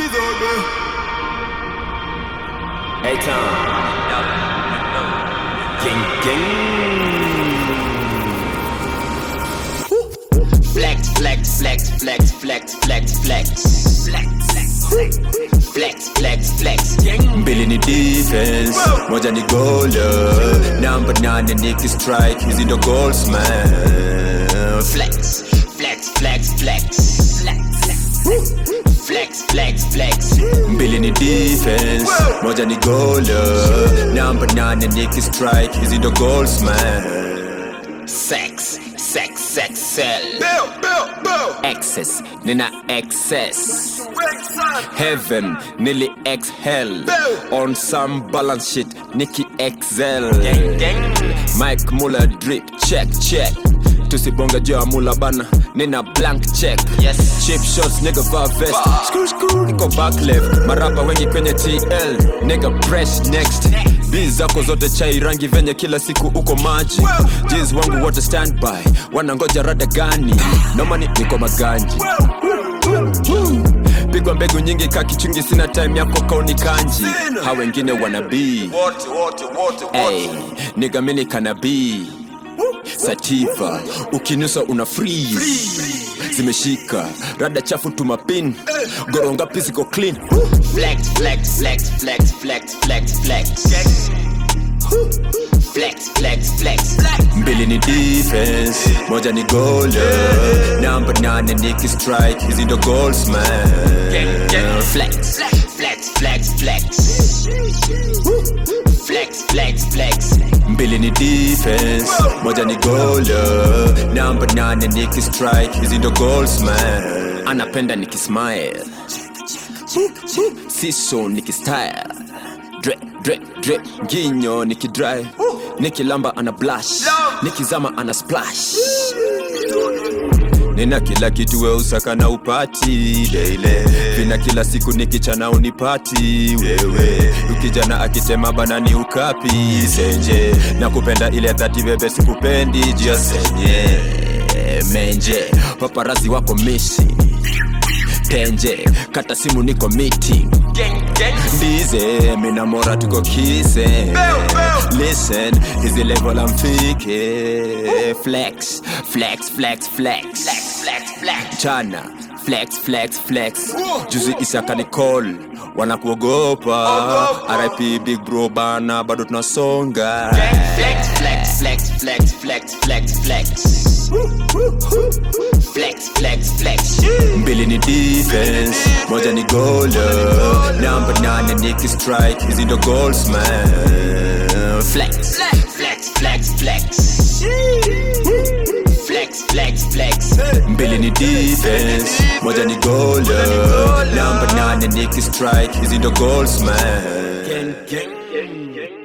Hey Tom. Gang gang. Flex, flex, flex, flex, flex, flex, flex. Flex, flex, flex. Mbili ni defense, moja ni goaler. Number nine Nicky strike, hizi ndo goals man. Flex, flex, flex, flex. Flex, flex, flex. Mbili ni defense, moja ni goaler. Number nine Nicky strike, hizi ndo goals man. Sex, sex, sex, cell. Excess, nina excess. Heaven, nearly exhale. On some balance shit, Nicky excel. Mike Muller drip check check. Tusibonga juu ya mula bana, nina blank check. Yes. Cheap shots, nigga va vest. Screw screw, niko back left. Marapa wengi kwenye TL, nigga press next. Biz zako zote chai rangi venye kila siku uko maji. Jeans wangu wote standby, wanangoja rada gani? Nomani niko maganji. Pigwa mbegu nyingi ka kichungi, sina time yako kauni kanji. Ha wengine wanabii Hey, nigga mini kanabii sativa ukinusa una freeze zimeshika rada chafu tumapin goronga physical clean Flex, flex, flex, flex, flex, flex, flex. Flex, flex, flex. mbili ni defense moja ni goaler number nane Nicky strike hizi ndo goals man Flex, flex, flex, flex. Flex, flex, flex. mbili ni defense moja ni goaler number nane Nicky strike hizi ndo goals man anapenda nikismile siso nikistyle dre dre dre nginyo nikidry nikilamba ana blush nikizama ana splash nina kila kitu we usaka na upati leile vina kila siku nikichana unipati wewe ukijana akitema banani ukapi senje na kupenda ile dhati bebe sikupendi jia senye menje paparazi wako misi tenje kata simu niko meeting ndize mina mora tuko kise listen hizi level amfike flex flex flex flex Flex, flex. chana flex flex flex juzi isaka ni call wanakuogopa rip big bro bana bado tunasonga Flex, flex, flex, flex, flex, flex, flex. Flex, flex, flex. mbili ni defense moja ni goaler number nane Nicky strike hizi ndo goals man Flex, flex, flex, flex. Flex, flex, flex. mbili ni defense moja ni goaler number nane Nicky strike hizi ndo goals man Gang, gang, gang, gang.